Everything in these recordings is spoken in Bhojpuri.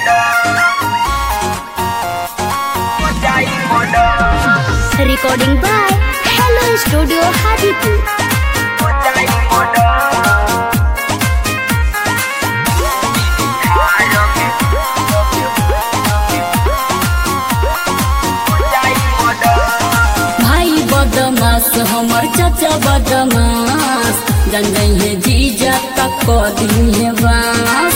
Recording by Hello Studio Hadipur. भाई बदमाश हमर चाचा बदमाश जन है जीजा तक क है बास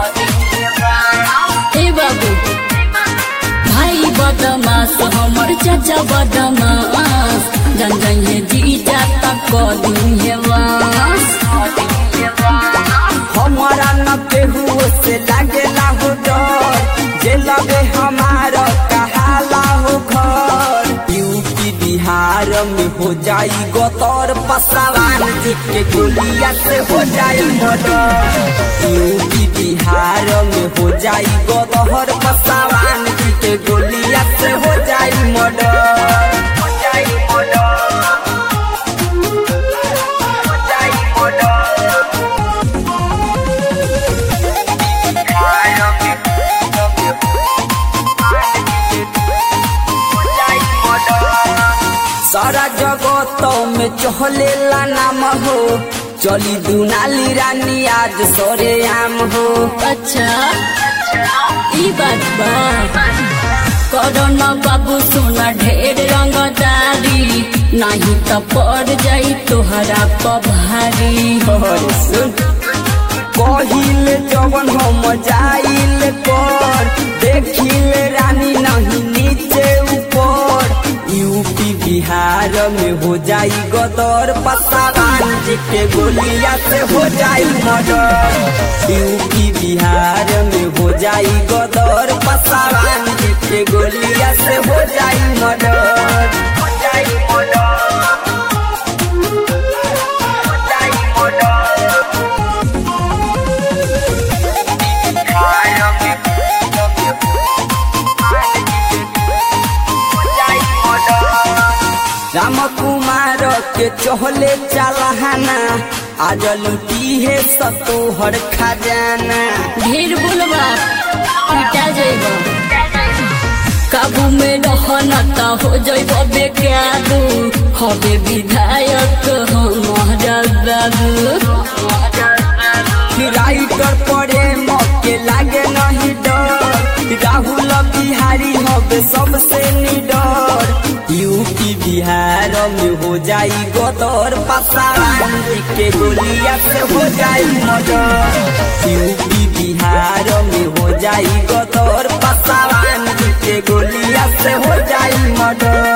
ए बाबू भाई बदमाश हमर चाचा बदमाश जन है जीजा तक क है बास हमारा न केहू से लागेला हो डर जे लगे हमारा कहाला हो घर यूपी बिहार में हो जाई गोतर पसवान जी के गोलिया से हो जाई मर्डर यूपी बिहार में हो जाई गोदहर पसवान जी के गोलिया से हो जाई मर्डर हो जाई मर्डर हो जाई मर्डर सारा जगत में चहलेला नाम हो चली दुनाली रानी आज सरे आम हो अच्छा ई बात बा करोन बाबू सोना ढेर रंगदारी नहीं तो पड़ जाई तोहरा पभारी और सुन कहिल जवन हम जाइल कर देखिल रानी नहीं नीचे ऊपर यूपी बिहार में हो जाई गदर पसावान जी के गोलिया से हो जाई मर्डर यूपी बिहार में हो जाई गदर पसावान जी के गोलिया से हो जाई मर्डर हो जाई मर्डर हो जाई मर्डर राम कुमार के चहले चलहाना आज लुटी है सतोहर खजाना ढेर बोलबा पिटा जाइब काबू में रहना त हो जाइब बेकाबू हबे विधायक हमारा बाबू राइटर पड़े मौके लागे नहीं डर राहुल बिहारी हबे सबसे निडर यूपी बिहार में हो जाई गदर पसावान जी के गोलिया से हो जाई मर्डर यूपी बिहार में हो जाई गदर पसावान जी के गोलिया से हो जाई मर्डर